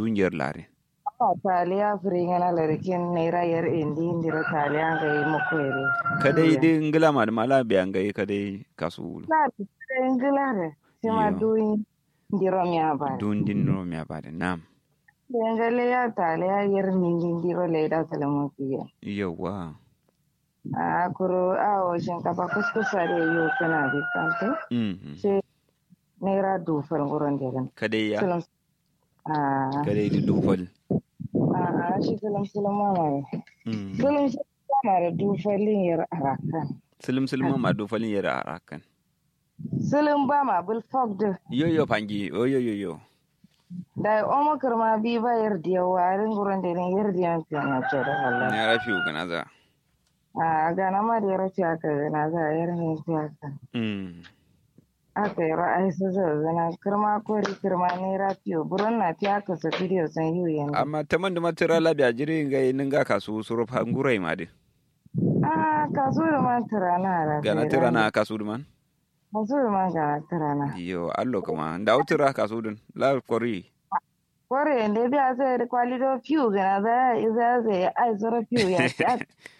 dungiyar lare a taliya firingana larikin naira yar indi indira taliya ga yi makwere kadai dai ngila ma da mala biyan gai kadai kasu na da ingilare shi ma Yo. duyin ndiro miya ba dun din no mi abada nam dengale ya taliya yar ningin ndiro leda salamu fiye yawa a kuro a o shinkafa kuskusa da yau kana bikante mhm shi naira dufal gurin dirin kadai ya Sulam a kadai di dufal a shi sulam sulam mama Mm. sulam sulam mama da dufalin yar arakan silim silim ma dufalin yara arakan sulam ba ma bil fog da yo yo pangi yo yo yo yo da omo kirma bi ba yar diya warin gurin dirin yar diya fiye na ce da Allah ne rafi gana za a gana ma da yar fiye aka gana za a yar ne fiye aka mm aka yi ra'ayi su zazzana kirma kori kirma naira fiye burin na fiye aka sa bidiyo san yi yanzu amma taman da matira labiya jiri ngai ninga kasu suru pangurai ma de a kaso da man tirana da gana tira na kasu duman kaso da man gana tirana yo allo kama da utira kasu dun la kori kore da biya sai da kwalido fiye gana za a za zai ai zura fiye ya ci a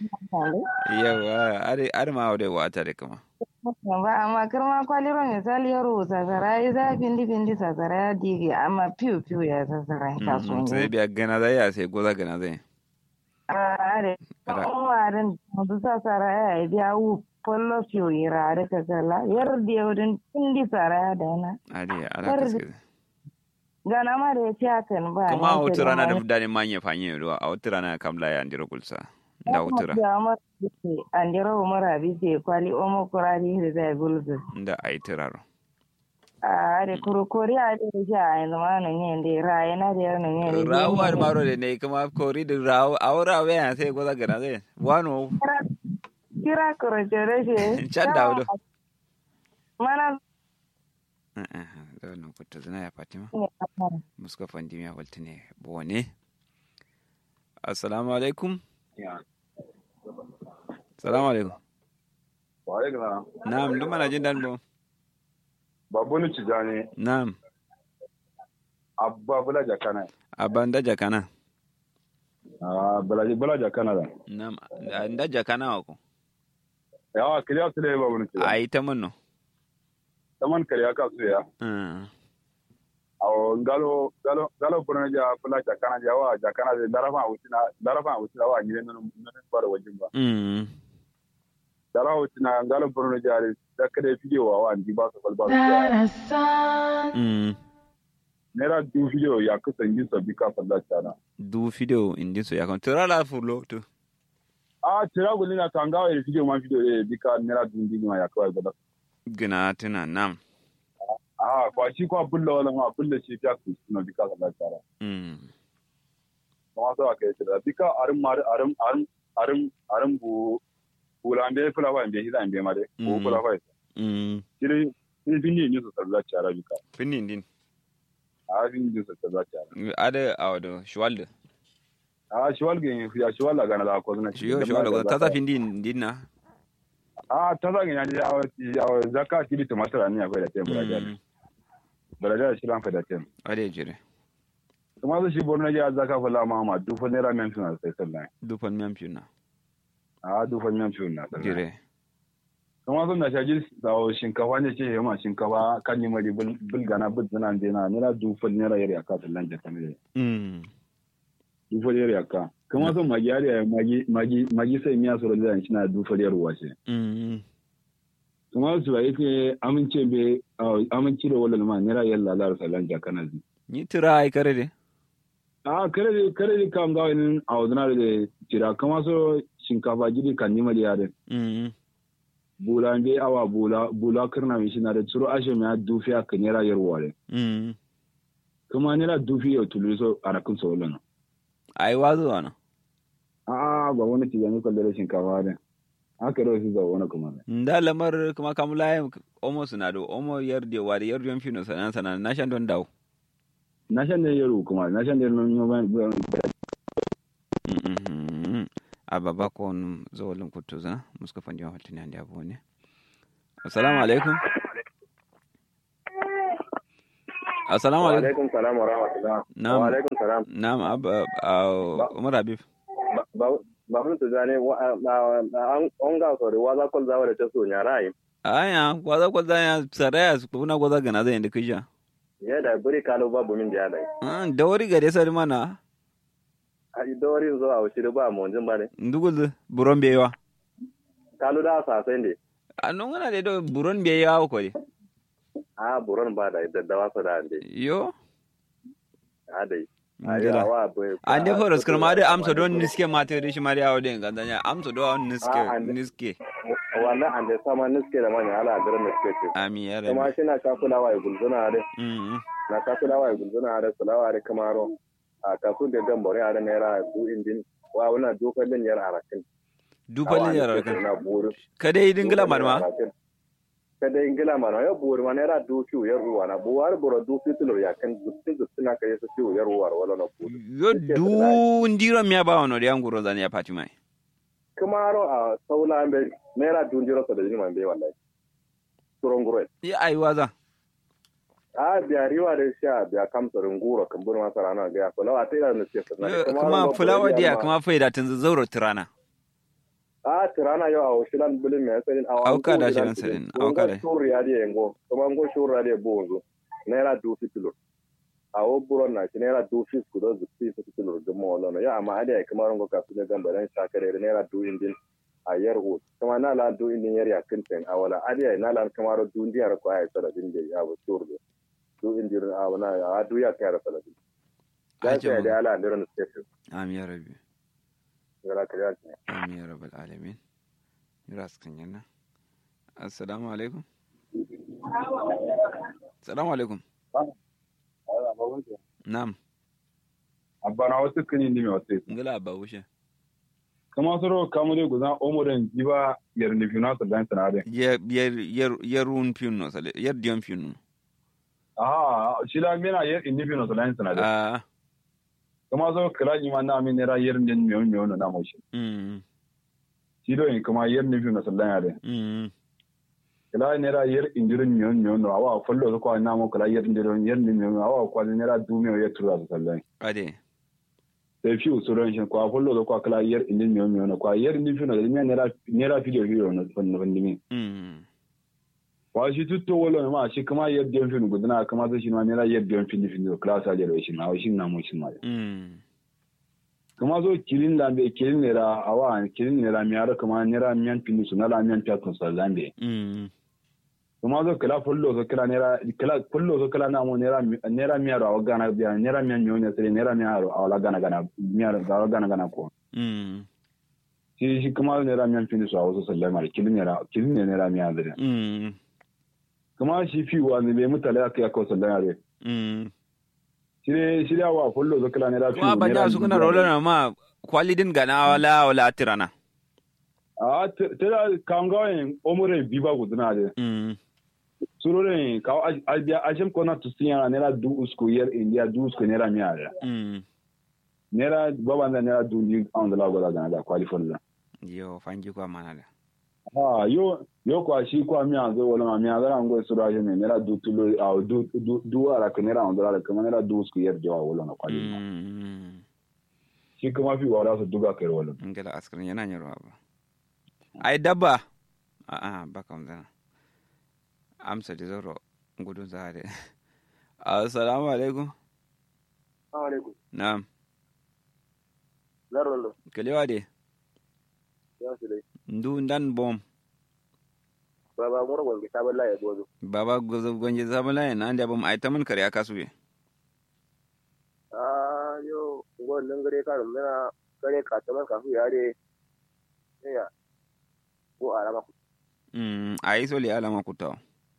yawa are are ma ode wata de kama ba amma kirma kwaliro misali ya rubuta sasara ya za findi findi sasara ya dige amma fiye fiye ya sasara ya kaso Mhm, sai ne biya gana zai ya sai goza gana zai a da Ra- umarin su sasara ya biya wu pollo fiye ya rari ka kala yar da yaudin findi sara ya dana ade ala Kar- kaske gana ma da ya ci hakan ba kuma a nan wata ta rana da gama fudani manye fanye ruwa a wata rana kamla ya ndira gulsa da wutura ya mara bise andira umara bise kwali omo kurari da zai gulzu da ai tiraro a da kurukuri a da ya a yanzu ma nan yin da raye na da yar nan yin da rawar maro de ne kuma kori da rawo awra we ya sai goza gana zai wano kira kurance da shi Can da wudu. mana da wannan kuta zina ya fatima ne muska fandi ya walta ne bone assalamu alaikum assalamu alaikum Waye gana na'am duk mana jin dan bo babu ni cijani na'am abba bula jakana abanda jakana ah bula bula jakana da na'am anda jakana wako yawa kiriya su ne babu ni cijani ai ta munno taman kariya ka su ya Mm. awo ngalo ngalo ngalo burna ja bula jakana ja wa jakana da darafa wutina darafa wutina wa gidan nan nan bar wajin ba Mm. darafa wutina ngalo burna ja da kada video wa wa ndi ba su balba Mm. nera du video ya kusan yin sabbi ka falla tana du video indi so yakon tura la fulo to a tira gulli na tangawa ya video ma video ya bika nera du ndi ma ya kawai gaba gina tuna nam a kwa shi kwa bulla wala ma bulla shi ya kusan bika falla tana Mm. kuma so aka yi tira bika arin mar arin arin arin arin bu bulambe fula ba mbe hida mbe mare ko Mm. fula ba Mm. shiri ni finni ni so sallah tara bika Finnin din a finni ni so sallah tara ada awdo shwalde a shi walge ya shi wala gana da ko zuna shiyo shwalde ta ta findin din na a ta za ga ya ya zakka shi ta masara ni akwai da tempo da Mm. baraja shi lan fa da tempo ade jire kuma su shi borno ya zaka fala ma ma dufa naira men suna sai sallah dufan miyan fiuna a dufa men suna sallah jire kuma sun da shaji da shinkafa ne ce yamma shinkafa kan yi mari bulgana bul zana dena naira dufa naira yari aka sallan jaka ne Mm. dufa yari aka kuma sun magi yari magi magi magi sai miya sura da shi na dufa yari wace Mm. kuma su ba yake amince be amince da wallan ma naira yalla lar sallan jaka na zi ni tira ai kare de a kare da kare da kam ga wani a wadana da tira kuma so shinkafa gidi kan yi mari yare Mm. bula be awa bula bula kirna mi shi na da tsoro ashe mi dufi aka nera yarwa de Mm. kuma nera dufi ya tulu so arakin so lana ai wazo wana a ba wani ci yanzu kallar shinkafa de haka da su za wani kuma ne nda lamar kuma kamula omo suna do omo yarde wade yarde yon fino sanan sanan na shan don dawo na shan ne yaro kuma na shan ne non Mhm. ababa kon zawalin kutuza muska fandi wa haltini andi abu ne assalamu alaikum assalamu Wa alaikum alaikum salam wa rahmatullah. Na'am. Wa alaikum salam. na'am ab- ah, umar habib Ba- ba- Ba mun tuzane wa na- na- an an ga so wa za kol zawa da ta so nya rai. aya kwaza kwaza ya saraya su kuna kwaza gana zai inda kisha Ya da buri kalo babu min da dai. Ah, da wari gare sari mana A idorin zo a wuce ba mu jin ba ne. ndugul buron bewa Kalo da sa sai ne. a non wana de do buron bewa ko de A buron ba da daddawa su da ande. yo A dai. A ngila yawa bai. ande foros kirma de amsa don niske mate de shi mariya wode ngandanya amsa do on niske Ah, ande- niske Wannan ande sama niske da manya ala garin niske ce. ami ya Kuma rabi shi na kakulawa ya gulzuna da mm na kakulawa ya gulzuna da sulawa da kamaro. A kasu da gambore a da naira du injin. Wa wannan dokar din yar arakin. dupalin yarar kan na buru kada yi dingila marma kada ingila mana ya buru mana era du fiu ya ruwa na buwar buru du fiu tulur ya kan dutsin dutsin na kai su fiu ya ruwa wala na buru yo du ndiro miya ba wono de anguro zani ya pati mai kamaro a saula be naira du jiro sa da jini man be wallahi turon gure ya ai waza a biya riwa da sha biya kamsa runguro kan buru masara na ga so lawa tira na ce Yo, kuma fulawa dia kuma faida tun zauro tirana a tirana yo a washilan bulin me sanin a Auka da shirin sanin, auka da. shuri ya dia ngo kuma ngo shuri ya dia bonzo naira du fiu tulur a wo buron na shi naira du fiu ku do zupi su tulur da mo lono ya amma ade kamar ngo ka su da gamba dan shakare naira du indin a yar hu kuma na la du indin yar ya kinten a wala ade na la kamar du indin yar ko ay sala din de ya bo turdo du indin a wana a du ya kayar sala din da Ajab. sai da ala ndiran station ami ya rabi gara ka ya ami ya rabbal alamin ras kan yana assalamu alaikum assalamu alaikum nam abba na wasu kini ni me wasu ngala ba wushe kama soro kamu de guzan omoren jiba yar ni fina sa dan sanade yer yer yer yerun piuno sale yer dion piuno aha shila mena yar ni fina sa dan sanade ah kama soro kala ni ma na mi nera yar ni mi mi ono na mo shi mm shilo in kama yar ni fina sa dan yade mm kala nera yar indirin mi mi ono awa follo ko na mo kala yar indirin yar ni mi ono awa ko nera du mi yar tura sa dan ade sai fi usuran shi ko follo ko kala yar indin mi mi ono ko yar ni fina da mi nera nera video video no fon no mi mm wa shi tutto wala ma shi kuma yadda yan fin gudana kuma zai shi ma nera yadda yan fin fin class a jere shi ma shi na mu shi ma mm kuma zo kilin da be kilin nera awa kilin nera mi ara kuma nera miyan fin su na la miyan ta kun sallan be mm kuma zo kala fullo zo kala nera kala fullo zo kala na mu nera nera mi ara awa gana biya nera miyan nyonya sere nera mi ara awa gana gana mi ara awa gana gana ko mm shi shi kuma nera miyan fin su awa so sallan ma kilin nera kilin nera mi ara mm kuma shi fi wa ne be mutale aka ya ko sallan are mm shirye shirya wa fullo zo kala nera fi kuma banja su kuna rola na ma kwalidin gana wala wala tirana a tera kangawen omure biba guduna de mm surore ka albia ajem kona tusinya nera du usko yer india du usko nera miara mm nera baba na nera du ni on la gola gana da qualify la yo fanji kwa mana da ah yo yo kwa shi kwa mi anzo wala ma mi anzo ngo sura je ne nera du tulo a du du du ara ka nera on la ka nera du usko yer jawa wala na qualify mm shi kuma fi wala su duga kai wala ngala askrin yana nyarwa ba ai dabba a a ba kam da amsa da zoro gudun zare assalamu alaikum alaikum na'am zarolo kalewa de ya su dai ndu ndan bom baba mura gonge sabon laye gozo baba gozo gonje zabala yana ande bom ai tamun kare aka suwe ah yo ngon nan gare ka mena gare ka taman ka fu yare ya ko alama ku mm ai so le alama kutaw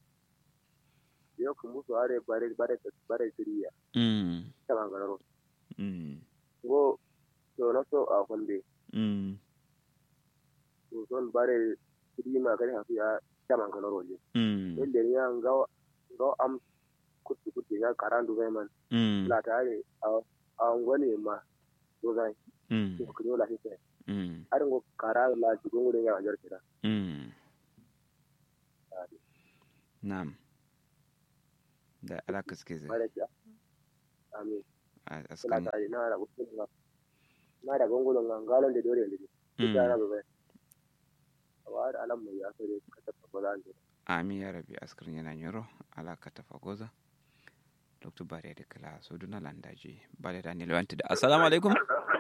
yo ku musu are bare bare bare siriya mm taman gararo mm go to na so a konde mm to son bare sirima gare ha fu ya taman gararo je mm yadda ya ga ga am kutu kutu ya karandu zai man mm la tare a ngwane ma to zai mm ko kunyo la hite mm har ngo kara la jigon wurin ya jar kira mm Naam. da ala kaske zai Malaja. Amin. a Kula askan ta na da gudu na. Na da gongolon ngalon da dore ne. Mm. Ya rabu bai. Wa da alam mai ya sare ka tafi ba zan ji. ami ya rabi askarin yana nyoro ala katafa goza dr bare da kala so duna landaji bare da nilo wanti da assalamu alaikum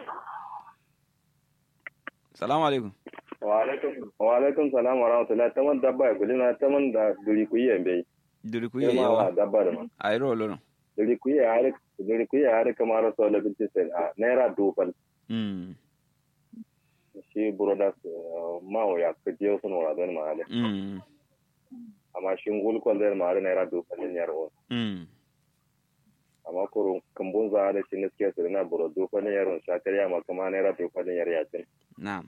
assalamu alaikum wa alaikum wa alaikum salam wa rahmatullahi taman dabba ya kulina taman da duri ku yi bai duri ku yi yi ma wa yawa dabba da ma a yi rolo no duri ku yi har duri ku yi har kamar so la binti sen a naira dufal mm shi brothers ma wa ya ka je sun wa don ma ale mm amma shi ngul ko der ma naira dufal ne yar o mm amma kurun kambun za da shi ne suke su na buro dufal ne yaron shakariya ma kuma naira dufal ne yar yakin na'am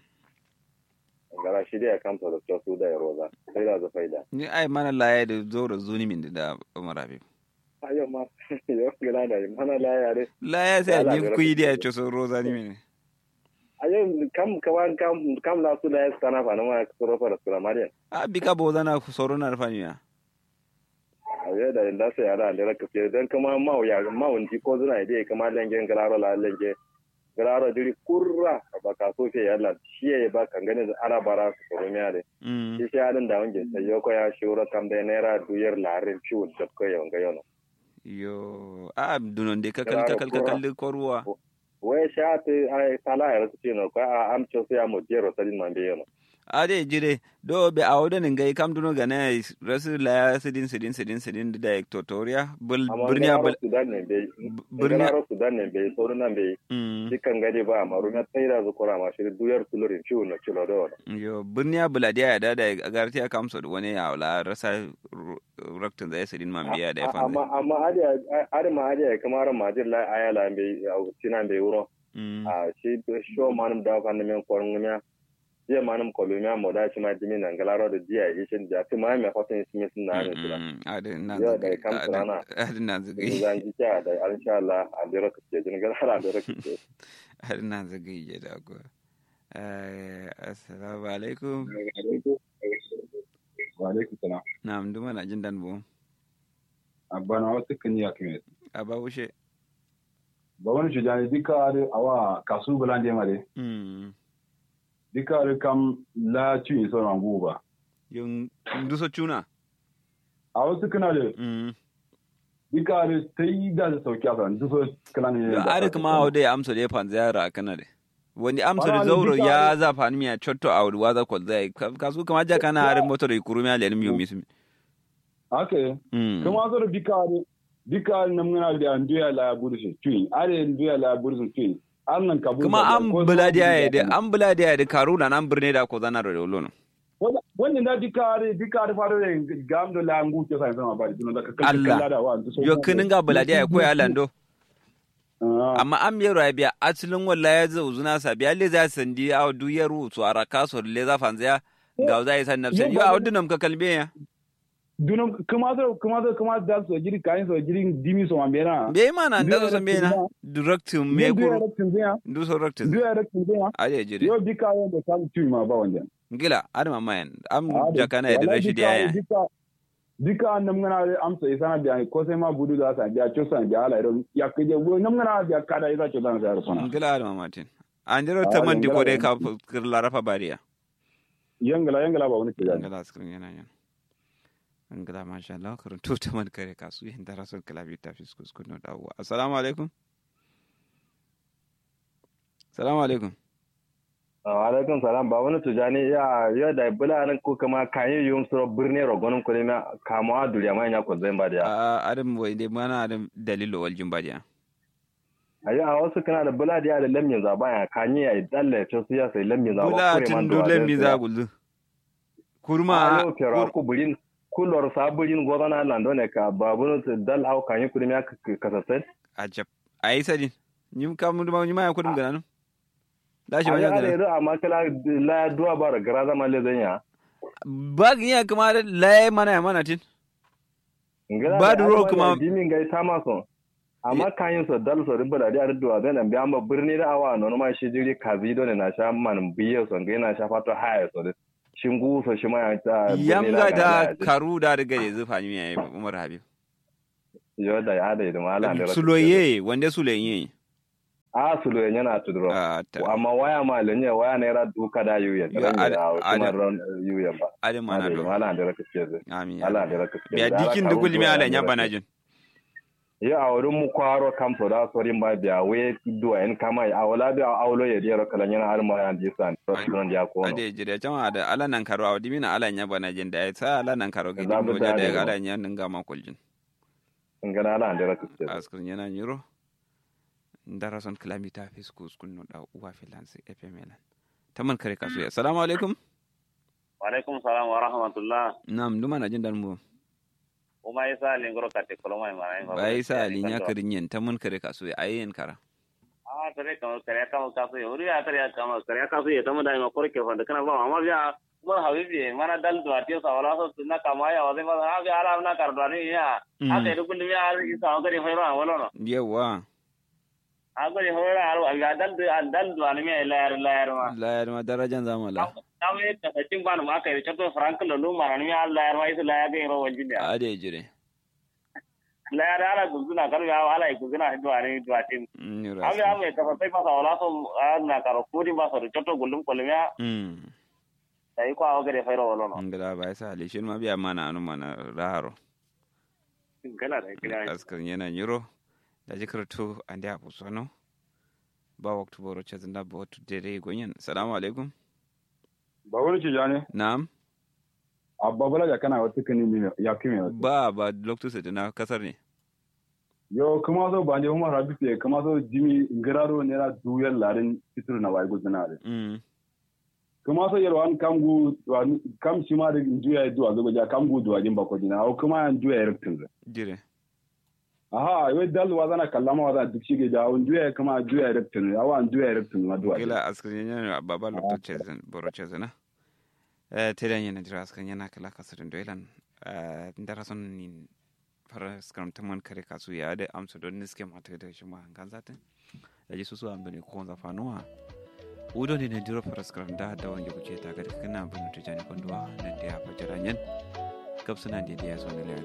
gara shi da ya kamta da su da yaro za sai da za faida ni ai mana laye da zoro zuni min da umar habib ayo ma yo gila da mana la yare laye sai Yala, ni da ku yi da ya rafi- ce so roza ni min ayo kam kawan kam kam la su da ya sana fa na ma su rofa da sura mariyan a bi ka bo zana soro na rafani ya ayo da inda sai ara da raka fiye dan kama ma ya ma wunti ko zuna ide kama lengen galaro la lenge galaro diri kurra ba ka so fe yalla shi ya ba kan gane da ara bara su soro miya de mm shi shi adin da wange sai yoko ya shura kam da naira duyar larin ciwo da ko yawan ga yono yo a dunon de kakal Claro, kakal pura. kakal ko ruwa wai sha ta ai sala ya rasu ce no ko a amcho sai ya mo jero sadin man be yono ade jire do be awdo ne ngai kam duno gana rasu la sidin sidin sidin sidin da tutorial bul amma birniya bul galaro sudan ne be birniya galaro sudan ne be soro nan be mm dukkan gari ba amma runya tsaira zukura ma shi duyar tulurin ciwo na cilo da wani yo birniya buladiya ya dada agarti aka amsa da wani ya wala rasa raktin da ya sidin man biya da ya fanda amma amma adiya adi ma adiya kamar majir la ayala be tina be wuro mm a shi sho manum da kan men korun ngumya je manum kolumya mo da shi ma dimi nan galaro da jiya ishin da ti ma me hotin simi sun na ne tula ade na Yo, da zagaye kam tsirana. ade na zagaye zan ji ta da insha Allah a dira ka ce jin galaro da ka ce ade na zagaye ya da ko eh assalamu alaikum wa alaikum salam na mduma na jin dan bo abana wasu kan ya kime aba wushe ba wani shujani dika are awa kasu bulande mare mm dika are kam la ci so na guba yung nduso chuna a wasu kana da mm dika are sai da su sauki a kan duso kana ne yo are kuma awde amso de pan ziyara kana de wani amso de Wala, zauro dika ya are- za fan miya chotto awdu waza ko zai kasu kama ja kana are motor kurumi ale ni mi mismi ake mm kuma zo da dika are dika are nan muna da nduya la burshi tui are nduya la burshi tui an nan kabu kuma an buladiya ya de an buladiya ya de karuna nan birne da ko zana da lono wannan da dika are dika are faro da gam da la ngu ke sai zama ba da ka Allah. kalla da wa duso yo kinin ga buladiya ya koya lando amma an miyar ya biya asilin walla ya zo zuna sa biya le za sandi a duyar su a raka so le za fanzaya ga za yi san nafsan yo a wadunam ka kalbe ya dunum kuma zo kuma zo kuma da so jiri kayin so jiri dimi so mambera be mana da Ndu so me na ya direct me Ndu ya kuru raktin zaya ndu so direct ndu ya raktin zaya ale jire yo dika yo da kan tui ma ba wanda gila adama mayan am Ah, da- jakana ya da wallahi rashidi dika- ya dika dika an nam ngana amsa isa biya ko sai ma budu da sa biya cho sa biya ala iron ya kije bo nam ngana biya kada isa cho dan sa rufana gila adama martin an jiro Ah, ta man di ko dai dangala ka kirla rafa bariya yangala yangala ba wani tijani ngala skrin yana yan ngala masha Allah karun to ta man kare kasu yin da rasul kalabi ta fi skus kuno dawo assalamu alaikum assalamu alaikum alaikum salam ba wani tujani ya ya da bula nan ko kama kayin yum suro birne rogonin ko ne kama duriya mai nya ko zai ba da a adam wai dai mana adam dalilo wal jimbadiya ayi a wasu kana da bula da da lamin zaba ya kanyi ya dalle to su ya sai lamin zaba bula tun dulen mi za gullu kurma a yau kera ku burin kulor saburin gozana lando ne ka babu dal au kanyi kudin ya kasasai ajab ayi sadin nyim kam duma nyima ya kudum gananu dashi a ma ya ya da amma kala la duwa bara gara zama le zanya bag ya kuma laye mana ya mana tin Ba da ruwa kuma- dimin gai ta maso amma kanyin so dal so ribala da arduwa zai nan biya ma birni da awa no ma shi jiri kazi do ne na sha man biye so ngai na sha fato haya so da shingu so shi ma ya ta birni yamga la da ga- karu da riga ya zufa ni ya umar habib yo da ya da idan ala da suloye wanda suloye a suloye yana tuduro a ta amma waya ma lenye waya ne ra duka da yuyen Yo, ran ada- da kuma ada- ran yuyen ba ade mana Ada do idan ala da raka ce zai amin ya ala rabbi. da raka ce biya dikin da gulmi ala nya bana jin yo a wurin mu kwaro kamfo da sorin ba biya we duwa en kama a wala biya aulo ya diyar kala yana har ma yan disan restaurant ya kono ade jire jama da ala nan karo awdi mina ala nya bana jin da ya sa ala nan karo gidi Za mu mo da dade da ba. ala nya ninga ma kuljin ngana ala da raka ce askun yana nyiro ndara son kilamita fiskus kunno da uwa filansi epemelan taman kare kasu ya assalamu alaikum Walaikum salam wa rahmatullah. nam duma na jin dan mu Uma isa lingoro kate koloma imana ingo. bai sa alinya karinyen taman kare kasu ya ayen kara Ah, tare kamo kare kamo kasu ya. Uri ya tare kamo kare kasu ya tamu da ingo kore ke fanda kana ba amma biya mar habibi mana dal do atiyo sa wala so tunna kama ya wade ma ha biya ala na kardani ya. Aka idu kulli ya isa ngari hoyro wala no. yawa Agari hoyro aru aga dal do dal do ani me layar layar ma. la ya ma darajan zamala Kame ka sacin ban ma kai chato frank lo lu ma ni ya layar ma isa layar ke ro wajin ya. ade jire Layar ala guzuna karu ya ala guzuna do ani do atin. nyiro Abi ame ka sai masa wala so na karo kudi ba so choto gulum kolmiya mm dai ko awgere fayro wala no ngala bai sa ali shin ma biya mana anu mana raharo gala da kira askan yana nyiro da jikarto ande a pusono ba waktu boro chazinda ba watu dere gonyen assalamu alaikum ba wani ci jane na'am abba bala ya kana wata kani ne ya kime wata ba ba loktu sai na kasar ne yo kuma so ba ne kuma rabi te kuma so jimi ngiraro ne ra duyan larin fitur na wai gudana re mm kuma so yero an kamgu wan- kam shi ma da duya duwa zo ja kamgu duwa jin ba ko dina o kuma an duya rektin re jire aha we dal wa zana kallama wa zana duk shige ja on duya kuma duya rektin re awan duya rektin ma duwa gila askan yana baba loktu chezin boro chezina eh teden yana jira askan yana kala kasar doilan eh ndara son nin fara skram tamon kare kasu ya da amsa don niske mata da shi ma hankan zatin da ji su su ambane ko za fanuwa wudo ne na jiro fara skram da da wanda kuke ta ga kana bin tujani konduwa nan da ya fajira yan kapsuna da ya zo ne